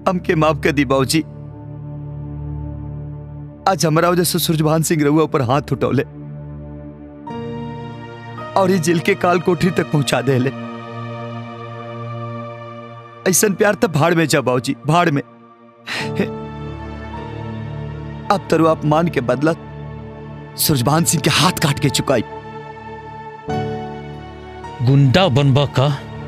हमके माफ कर दी बाबूजी आज हमारा वजह से सूरजभान सिंह रहुआ ऊपर हाथ उठौले और ये जिल के काल कोठरी तक पहुंचा दे ले ऐसा प्यार तब भाड़ में जा बाबूजी भाड़ में अब तरु आप मान के बदला सूरजभान सिंह के हाथ काट के चुकाई गुंडा बनबा का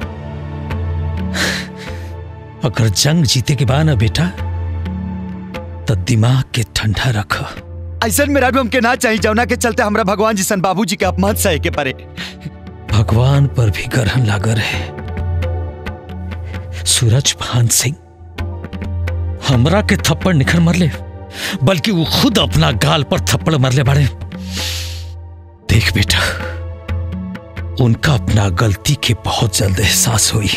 अगर जंग जीते के बाद ना बेटा तो दिमाग के ठंडा रख ऐसा मेरा भी हमके ना चाहिए जौना के चलते हमरा भगवान जी सन बाबूजी के अपमान सहे के परे भगवान पर भी ग्रहण लागर है सूरज भान सिंह हमरा के थप्पड़ निखर मरले बल्कि वो खुद अपना गाल पर थप्पड़ मरले बाड़े देख बेटा उनका अपना गलती के बहुत जल्द एहसास हुई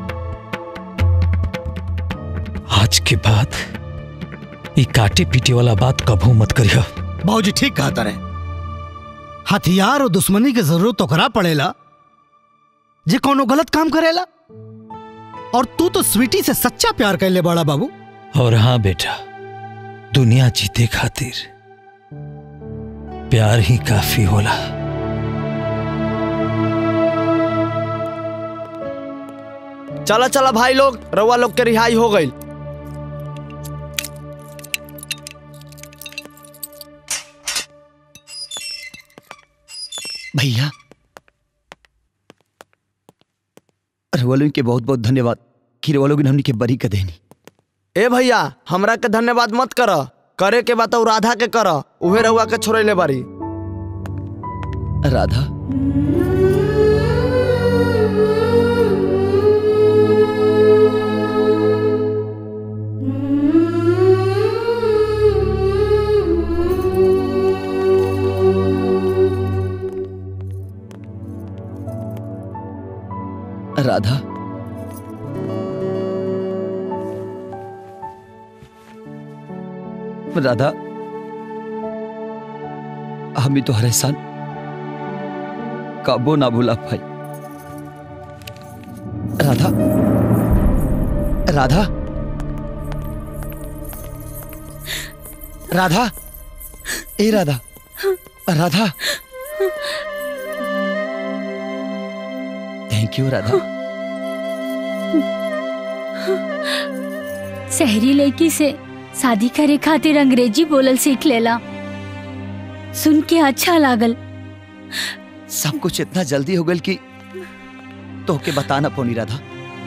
आज के बाद ये काटे पीटे वाला बात कभू मत करियो बाबूजी ठीक कहा तारे हथियार और दुश्मनी के जरूरत ओकरा पड़ेला जे कोनो गलत काम करेला और तू तो स्वीटी से सच्चा प्यार कैले बड़ा बाबू और हाँ बेटा दुनिया जीते खातिर प्यार ही काफी होला चला चला भाई लोग रउआ लोग के रिहाई हो गई भैया रवलों के बहुत बहुत धन्यवाद कि रवलों ने हमनी के बरी कर देनी ए भैया हमरा के धन्यवाद मत कर करे के बात उ राधा के कर उहे रउआ के छोड़ैले बारी राधा राधा राधा हम ही तो हर एहसान काबो ना भूला भाई राधा राधा राधा ए राधा राधा थैंक यू राधा शहरी लड़की से शादी करे खातिर अंग्रेजी बोलल सीख लेला सुन के अच्छा लागल सब कुछ इतना जल्दी हो गल कि तो के बताना पौनी राधा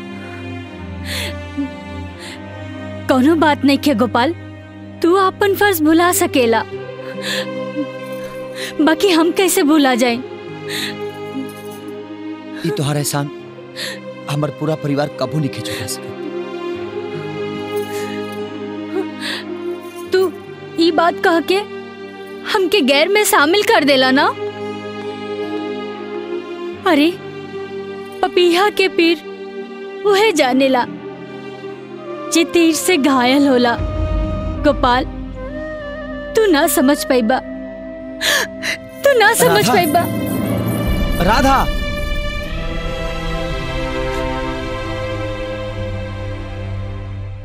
कोनो बात नहीं के गोपाल तू अपन फर्ज भुला सकेला बाकी हम कैसे भुला जाए ये तोहरा एहसान हमार पूरा परिवार कबू नहीं खिंचवा सके तू ई बात कह के हमके गैर में शामिल कर देला ना अरे पपीहा के पीर वह जानेला जे तीर से घायल होला गोपाल तू ना समझ पाइबा तू ना समझ राधा। पाइबा राधा